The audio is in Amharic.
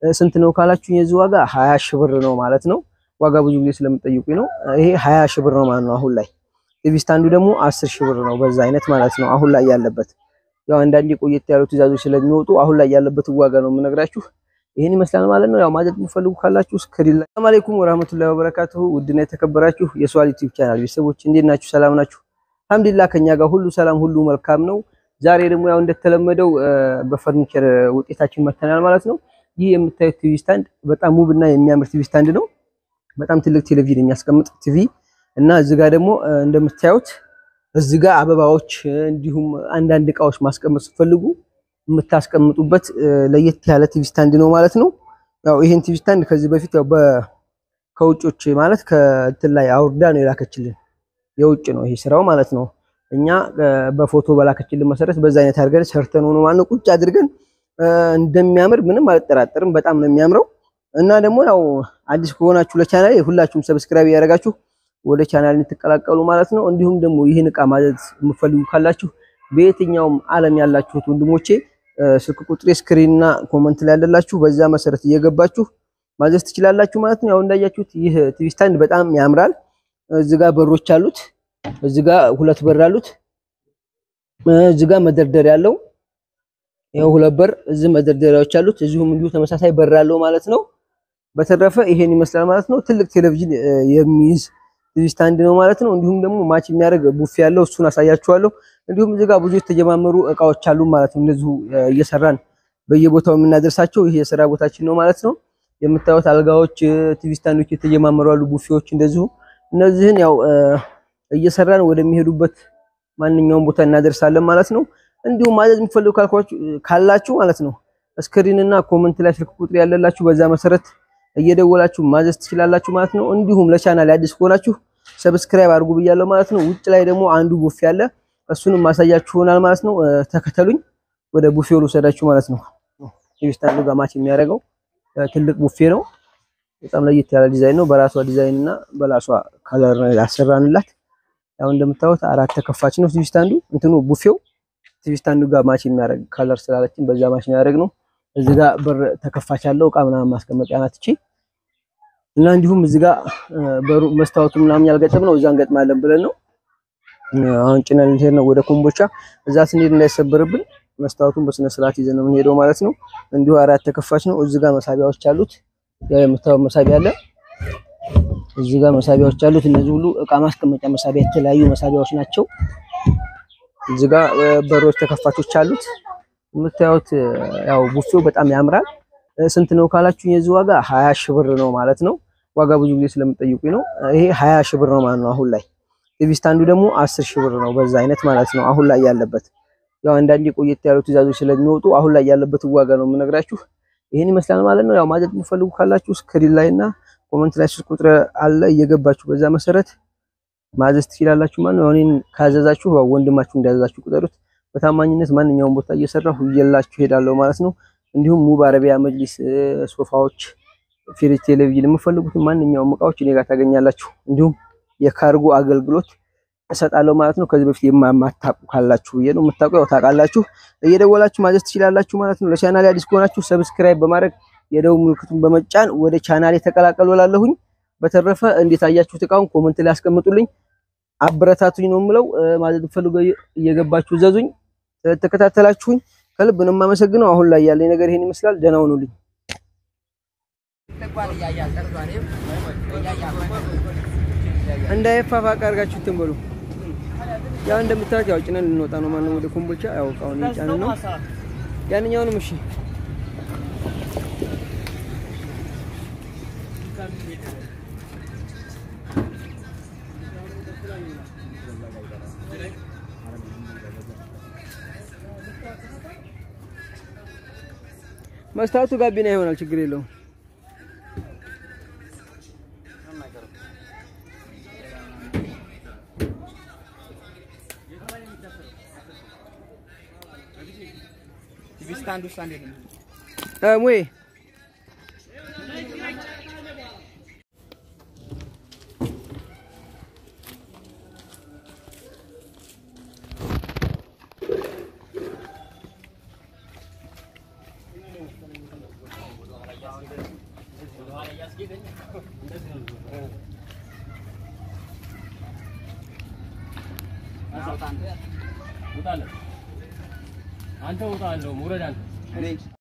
ስንት ነው ካላችሁ የዚህ ዋጋ ሀያ ሺህ ብር ነው ማለት ነው። ዋጋ ብዙ ጊዜ ስለምጠይቁኝ ነው። ይሄ ሀያ ሺህ ብር ነው ማለት ነው አሁን ላይ። ቲቪ ስታንዱ ደግሞ አስር ሺህ ብር ነው በዛ አይነት ማለት ነው አሁን ላይ ያለበት። ያው አንዳንዴ ቆየት ያሉ ትዕዛዞች ስለሚወጡ አሁን ላይ ያለበት ዋጋ ነው የምነግራችሁ። ይህን ይመስላል ማለት ነው። ያው ማዘዝ የምትፈልጉ ካላችሁ ስክሪን ላይ። ሰላም አለይኩም ወራህመቱላሂ ወበረካቱሁ። ውድና የተከበራችሁ የሷል ዩቲዩብ ቻናል ቤተሰቦች እንዴት ናችሁ? ሰላም ናችሁ? አልሐምዱሊላህ ከኛ ጋር ሁሉ ሰላም፣ ሁሉ መልካም ነው። ዛሬ ደግሞ ያው እንደተለመደው በፈርኒቸር ውጤታችን መተናል ማለት ነው። ይህ የምታዩት ቲቪ ስታንድ በጣም ውብና የሚያምር ቲቪ ስታንድ ነው። በጣም ትልቅ ቴሌቪዥን የሚያስቀምጥ ቲቪ እና እዚህ ጋር ደግሞ እንደምታዩት እዚህ ጋር አበባዎች እንዲሁም አንዳንድ እቃዎች ማስቀመጥ ስትፈልጉ የምታስቀምጡበት ለየት ያለ ቲቪ ስታንድ ነው ማለት ነው። ያው ይሄን ቲቪ ስታንድ ከዚህ በፊት ያው ከውጮች ማለት ከእንትን ላይ አውርዳ ነው የላከችልን። የውጭ ነው ይሄ ስራው ማለት ነው። እኛ በፎቶ በላከችልን መሰረት በዛ አይነት አድርገን ሰርተን ሆኖ ማለት ነው ቁጭ አድርገን እንደሚያምር ምንም አልጠራጠርም። በጣም ነው የሚያምረው እና ደግሞ ያው አዲስ ከሆናችሁ ለቻናል ሁላችሁም ሰብስክራይብ ያደረጋችሁ ወደ ቻናል እንድትቀላቀሉ ማለት ነው። እንዲሁም ደግሞ ይህን እቃ ማዘዝ የምትፈልጉ ካላችሁ በየትኛውም ዓለም ያላችሁት ወንድሞቼ ስልክ ቁጥሬ ስክሪን እና ኮመንት ላይ ያለላችሁ በዛ መሰረት እየገባችሁ ማዘዝ ትችላላችሁ ማለት ነው። ያው እንዳያችሁት ይህ ቲቪ ስታንድ በጣም ያምራል። እዚህ ጋር በሮች አሉት። እዚህ ጋር ሁለት በር አሉት። እዚህ ጋር መደርደሪያ ያለው ይሄው ሁለት በር፣ እዚህ መደርደሪያዎች አሉት። እዚሁም እንዲሁ ተመሳሳይ በር አለው ማለት ነው። በተረፈ ይሄን ይመስላል ማለት ነው። ትልቅ ቴሌቪዥን የሚይዝ ቲቪ ስታንድ ነው ማለት ነው። እንዲሁም ደግሞ ማች የሚያደርግ ቡፌ ያለው እሱን አሳያችኋለሁ። እንዲሁም እዚህ ጋር ብዙ የተጀማመሩ እቃዎች አሉ ማለት ነው። እንደዚሁ እየሰራን በየቦታው የምናደርሳቸው ይሄ የስራ ቦታችን ነው ማለት ነው። የምታዩት አልጋዎች፣ ቲቪ ስታንዶች የተጀማመሩ አሉ፣ ቡፌዎች እንደዚሁ። እነዚህን ያው እየሰራን ወደሚሄዱበት ማንኛውም ቦታ እናደርሳለን ማለት ነው። እንዲሁም ማዘዝ የሚፈልጉ ካላችሁ ማለት ነው ስክሪን እና ኮመንት ላይ ስልክ ቁጥር ያለላችሁ በዛ መሰረት እየደወላችሁ ማዘዝ ትችላላችሁ ማለት ነው። እንዲሁም ለቻናል አዲስ ከሆናችሁ ሰብስክራይብ አድርጉ ብያለሁ ማለት ነው። ውጭ ላይ ደግሞ አንዱ ቡፌ አለ፣ እሱንም ማሳያችሁ ይሆናል ማለት ነው። ተከተሉኝ፣ ወደ ቡፌው ልውሰዳችሁ ማለት ነው። ቲቪ ስታንዱ ጋር ማች የሚያደርገው ትልቅ ቡፌ ነው። በጣም ለየት ያለ ዲዛይን ነው። በራሷ ዲዛይን እና በራሷ ከለር ያሰራንላት። ያው እንደምታዩት አራት ተከፋች ነው ቲቪ ስታንዱ እንትኑ ቡፌው ቲቪ ስታንዱ ጋር ማች የሚያደርግ ከለር ስላለችን በዛ ማች የሚያደርግ ነው። እዚህ ጋር በር ተከፋች ያለው እቃ ምናምን ማስቀመጫ ናት እቺ እና እንዲሁም እዚህ ጋር በሩ መስታወቱ ምናምን ያልገጠም ነው እዛ እንገጥማለን ብለን ነው አሁን ጭነን ልንሄድ ነው ወደ ኮምቦቻ። እዛ ስንሄድ እንዳይሰበርብን መስታወቱን በስነ ስርዓት ይዘን ነው የምንሄደው ማለት ነው። እንዲሁ አራት ተከፋች ነው። እዚህ ጋር መሳቢያዎች አሉት። ያው የምታየው መሳቢያ አለ። እዚህ ጋር መሳቢያዎች አሉት። እነዚህ ሁሉ እቃ ማስቀመጫ መሳቢያ የተለያዩ መሳቢያዎች ናቸው። እዚህ ጋር በሮች ተከፋቾች አሉት። የምታዩት ያው ቡፌው በጣም ያምራል። ስንት ነው ካላችሁ የዚህ ዋጋ ሀያ ሺህ ብር ነው ማለት ነው። ዋጋ ብዙ ጊዜ ስለምጠይቁኝ ነው። ይሄ ሀያ ሺህ ብር ነው ማለት ነው አሁን ላይ። ቲቪ ስታንዱ ደግሞ አስር ሺህ ብር ነው በዛ አይነት ማለት ነው አሁን ላይ ያለበት። ያው አንዳንዴ ቆየት ያሉ ትዕዛዞች ስለሚወጡ አሁን ላይ ያለበት ዋጋ ነው የምነግራችሁ። ይሄን ይመስላል ማለት ነው። ያው ማዘዝ የምትፈልጉ ካላችሁ ስክሪን ላይ እና ኮመንት ላይ ስልክ ቁጥር አለ እየገባችሁ በዛ መሰረት ማዘዝ ትችላላችሁ ማለት ነው። እኔን ካዘዛችሁ ወንድማችሁ እንዳዘዛችሁ ቁጠሩት። በታማኝነት ማንኛውም ቦታ እየሰራሁ ይዤላችሁ ሄዳለሁ ማለት ነው። እንዲሁም ሙብ አረቢያ መጅሊስ፣ ሶፋዎች፣ ፍሪጅ፣ ቴሌቪዥን የምፈልጉትን ማንኛውም እቃዎች እኔ ጋር ታገኛላችሁ። እንዲሁም የካርጎ አገልግሎት እሰጣለሁ ማለት ነው። ከዚህ በፊት የማታውቁ ካላችሁ ብዬ ነው። የምታውቁ ያው ታውቃላችሁ፣ እየደወላችሁ ማዘዝ ትችላላችሁ ማለት ነው። ለቻናሌ አዲስ ከሆናችሁ ሰብስክራይብ በማድረግ የደውል ምልክቱን በመጫን ወደ ቻናሌ ተቀላቀሉ እላለሁኝ። በተረፈ እንዴት አያችሁት እቃውን ኮመንት ላይ አስቀምጡልኝ። አበረታቱኝ ነው የምለው። ማዘዝ ፈልጎ እየገባችሁ ዘዙኝ። ተከታተላችሁኝ ከልብ ነው የማመሰግነው። አሁን ላይ ያለኝ ነገር ይሄን ይመስላል። ደህና ሁኑልኝ። እንዳይፋፋቅ አድርጋችሁ እንትን በሉ። ያው እንደምታዩት ያው ጭነን ልንወጣ ነው ማለት ነው ወደ ኮምቦልቻ። ያው እቃውን እየጫንን ነው። ያንኛውንም እሺ መስታወቱ ጋቢና ይሆናል፣ ችግር የለውም። ሙዬ አንተ ውጣ አለው ውረድ አንተ